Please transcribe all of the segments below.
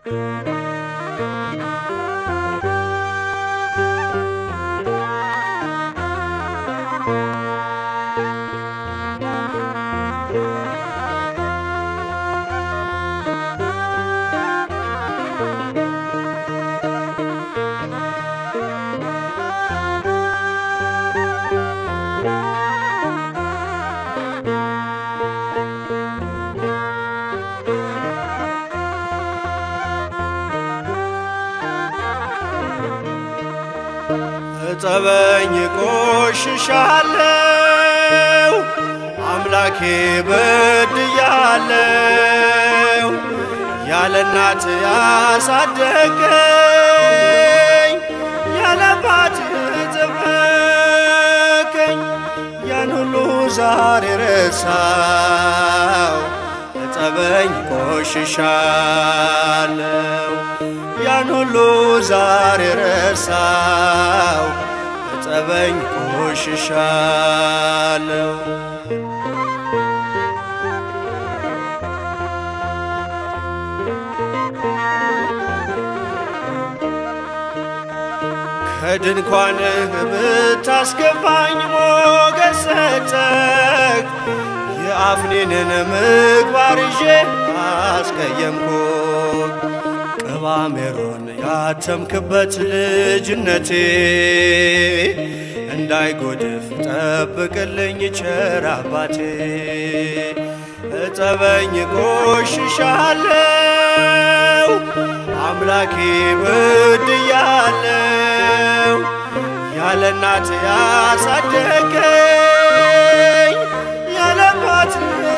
እጠበኝ ቆሽሻለው አምላኬ በድያለው ያለ እናት ያሳደገኝ ያለ አባት የጠበቀኝ ያን ሁሉ ዛሬ ረሳው እጠበኝ ቆሽሻለው ያን ሁሉ ዛሬ ረሳው እጠበኝ ቆሽሻለው ከድንኳንህ ብታስገባኝ ሞገስ ሰጠህ የአፍኒንን ምግባር ይዤ አስቀየምኩ ቅባሜሮን ያተምክበት ልጅነቴ እንዳይጎድፍ ጠብቅልኝ ቸር አባቴ እጠበኝ ቆሽሻለው አምላኬ በድያለው ያለ እናት ያሳደገኝ ያለ አባት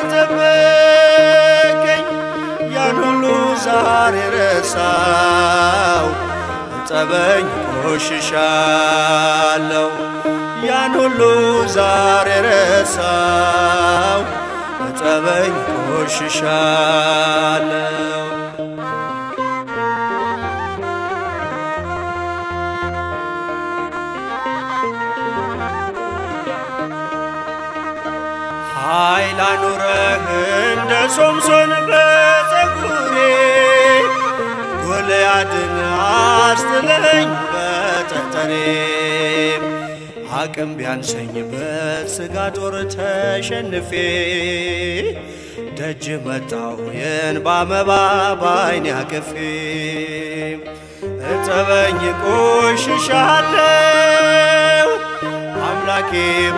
ጠበቀኝ ያን ሁሉ ዛሬ ረሳው እጠበኝ ቆሽሻለው ያን ሁሉ ዛሬ ረሳው እጠበኝ ቆሽሻለው ኃይል አኑረህ እንደ ሶምሶን በፀጉሬ ጎልያድን አስጥለኝ በጠጠሬ አቅም ቢያንሰኝ በሥጋ ጦር ተሸንፌ ደጅ መጣሁ የእንባ መባ ባይኔ አቅፌ እጠበኝ ቆሽሻለው አምላኬ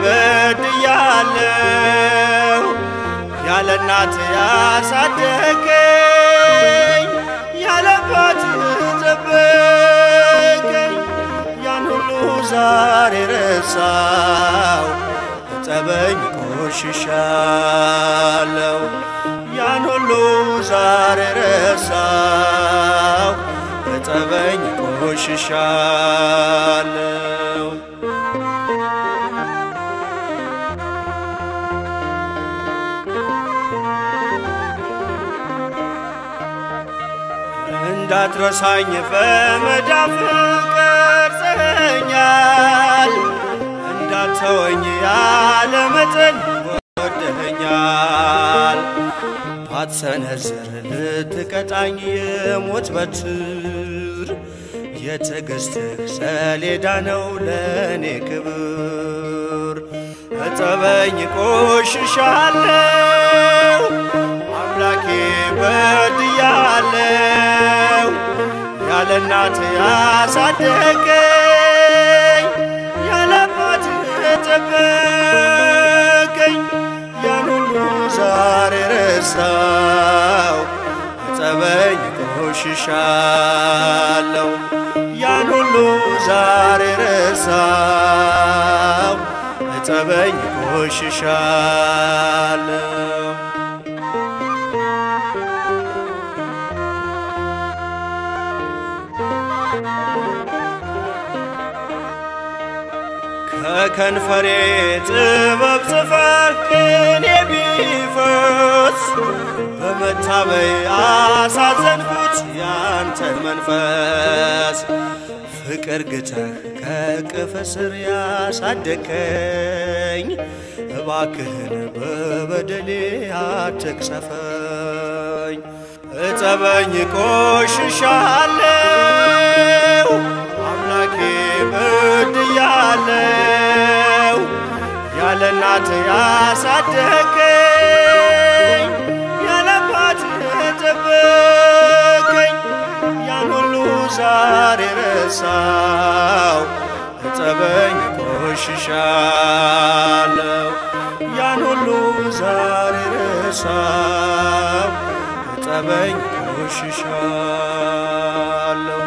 በድያለው ያለ እናት ያሳደገኝ ያለ አባት ጠበቀኝ ያን ሁሉ ዛሬ ረሳው እጠበኝ ቆሽሻለው ያን ሁሉ ዛሬ ረሳው እጠበኝ ቆሽሻለው እንዳትረሳኝ በመዳፍ ቀርጸኛል፣ እንዳትተወኝ ያለ መጠን ወደኸኛል። ባትሰነዝር ልትቀጣኝ የሞት በትር የትዕግሥትህ ሰሌዳ ነው ለእኔ ክብር። እጠበኝ ቆሽሻለው አምላኬ በድያለው ያለ እናት ያሳደገኝ ያለ አባት የጠበቀኝ ያን ሁሉ ዛሬ ረሳው እጠበኝ ቆሽሻለው ያን ሁሉ ዛሬ ረሳው እጠበኝ ቆሽሻለው ከከንፈሬ ጥበብ ጽፈህ ቅኔ ቢፈስ በመታበይ አሳዘንኩት ያንተን መንፈስ ፍቅር ግተህ ከቅፍ ስር ያሳደከኝ እባክህን በበደሌ አትቅሰፈኝ እጠበኝ ቆሽሻለው አምላኬ በድያለው ያለ እናት ያሳደገኝ ያለ አባት የጠበቀኝ ያን ሁሉ ዛሬ ረሳው እጠበኝ ቆሽሻለው ያን ሁሉ ዛሬ ረሳው እጠበኝ ቆሽሻለው